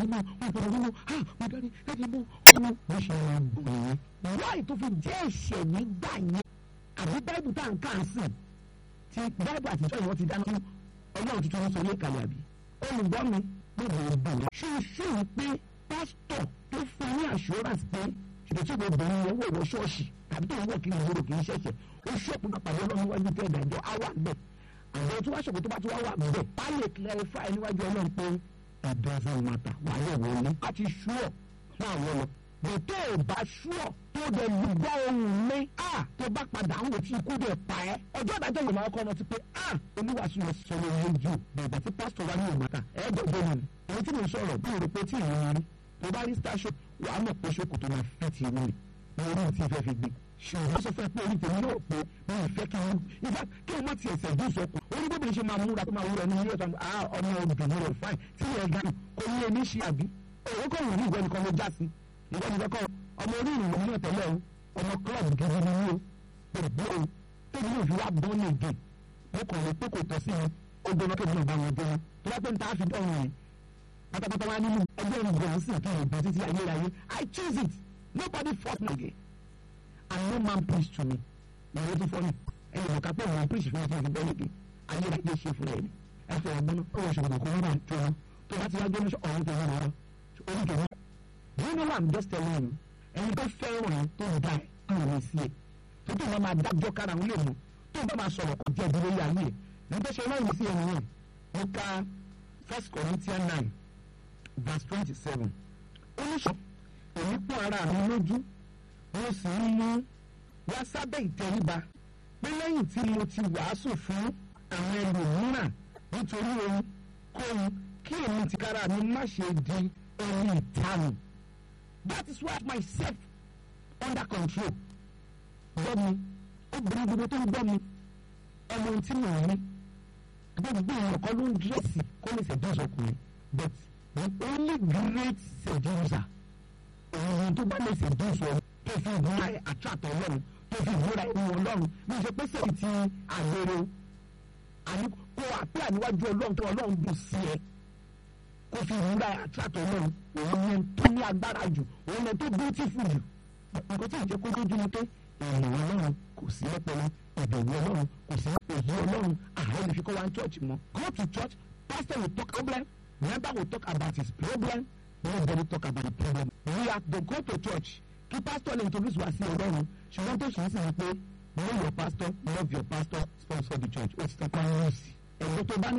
ọmọ ọgbọ̀n ọmọ ha mo dárí dárí mo ọmọ mo ṣe máa bọ̀ yẹn. wáyé tó fi jẹ́ ẹ̀ṣẹ̀ nígbà yẹn àbí báìbù tá à ń kà ń sìn tí báìbù àtijọ́ ìwọ́n ti dáná fún ọlọ́run tuntun sọ yé kalẹ̀ àbí. olùgbọ́ mi mo bẹ̀rẹ̀ bù wọ́n. ṣé o ṣe é pé pásítọ̀ tó fún ní assurance pé ṣètò tí obìnrin yẹn wọ̀ wọ ṣọ́ọ̀ṣì tàbí tó ń wọ̀ kí n gbòòrò kì í ṣẹ̀ṣẹ̀ ó ṣọ́ọ̀pù náà pàdé ọlọ́run níwájú tẹ́ ìdájọ́ á wà bẹ́ẹ̀ àwọn tí wọ́n ṣọ̀kò tó bá ti wá wà bẹ́ẹ̀ á lè clarify níwájú ọlọ́run pé it doesn't matter wà á yẹ̀ wọlé á ti ṣúọ̀ fún àwọn lọ bẹ̀tẹ̀ ò bá ṣúọ̀ tó dẹ̀ lùgbọ́ ohun mi á tó bá padà ń wò tí ikú dẹ̀ pa ẹ́ ọjọ́ ìdájọ́ ìmọ̀ ọkọ ọmọ ti pé á oníwàásù yẹn sọ ló ń jù bẹ̀rẹ̀ tí pásítọ̀ wá ní ìmọ̀ta ẹ̀ẹ́dọ̀gbọ́n mi èyí tí mo sọ̀rọ̀ bí òrò pé tí ìrìn rí tó bá rí star shop wàá mọ̀ pé ṣòkòtò máa fi ti rí mi ní orí ti fẹ́ fi gbé ṣùgbọ́n sọ fẹ́ pé orí tèmi náà pé mi ò fẹ́ kí n ifá kí n má tiẹ̀ sẹ̀ dùn sọ kù orí bóbi ṣe máa múra tó máa wúra ní ilé ọ̀sán ah ọmọ obìnrin rẹ̀ fáìn tí yẹn gan kò ní ẹni ṣe àbí òun kò wù ní ìwé nìkan ló já sí ìwé nìkan kọ́ ọmọ orí ìrìn lòun náà tẹ́lẹ̀ o ọmọ club gidi ni mí o pẹ̀lú o tóbi náà fi wá bọ́ ní èdè mo kàn lè pé kò tọ́ sí mi ó gbóná kébì náà bá wọn gbóná tó bá pé n ta fi dọ́run yẹn pátápátá wá nínú ẹgbẹ́ ìgbọ̀n sí kí n bọ̀ títí ayérayé I choose it nobody force me again and no man preach to me ìwé tó fọ́nì ẹni mọ̀ ká pé òun preach fún ẹ̀fọ́ ìfẹ́ lókè ayérayé ṣe fún ẹ̀mí ẹ̀fọ́ ọgbọ́n náà ó wọ ṣòkòtò kó wọ́n bá tó wọn tó bá ti wá gbé ní ọ̀run tó wọ́n lọ orí tó wọ́n. you know what I'm just telling you ẹni tó fẹ́ràn ẹ̀ tó ń da ẹ̀ kúrò ní sí ẹ̀ tó tó wọn máa dájọ́ kára wọn lè mú tó bá máa sọ̀rọ̀ kó jẹ́ ìdílé yà yìí ẹ̀ ní tó ṣe náà yìí sí ẹni yẹn mo ka first Corinthians nine verse twenty seven ó ní sọ èmi pọ́n ara mi lójú mo sì ń mú wá sábẹ́ ìtẹríba pé lẹ́yìn tí mo ti wàásù fún àwọn ẹlòmíràn nítorí ohun kóhun kí èmi tìkára mi má ṣe di ẹni ìtanù that is why myself under control gbọ́ mi obìnrin gbogbo tó ń gbọ́ mi ọmọ ohun tí mò ń rí gbogbo èèyàn kan ló ń dírẹ́sì kó lè seduce ọkùnrin but the only great seducer òun tó bá lè seduce ọ tó fi ìmúra àtúntò ọlọ́run tó fi ìmúra ìwọ ọlọ́run ní ìṣe pé sẹ́yìn ti àgbèrè àní kó àpé àníwájú ọlọ́run tó ọlọ́run dùn sí ẹ kó fi ìmúra àtúntò ọlọ́run òun yẹn tó ní agbára jù òun yẹn tó beautiful jù nǹkan tí ìjẹ́ kó dójú ni pé èèyàn ọlọ́run kò sí ọpọlọ ìbẹ̀wò ọlọ́run kò sí èyí ọlọ́run àwọn olè fi kọ́ wa ní church mọ́ go to church pastor will talk problem member will talk about his problem nobody talk about the problem we have to go to church kí pastor lè introduce wa sí ọlọ́run ṣùgbọ́n tó ṣe é sì ni pé know your pastor love your pastor sponsor the church ó ti tán kọ́ ọ́n sí ẹ̀gbọ́n tó bá ní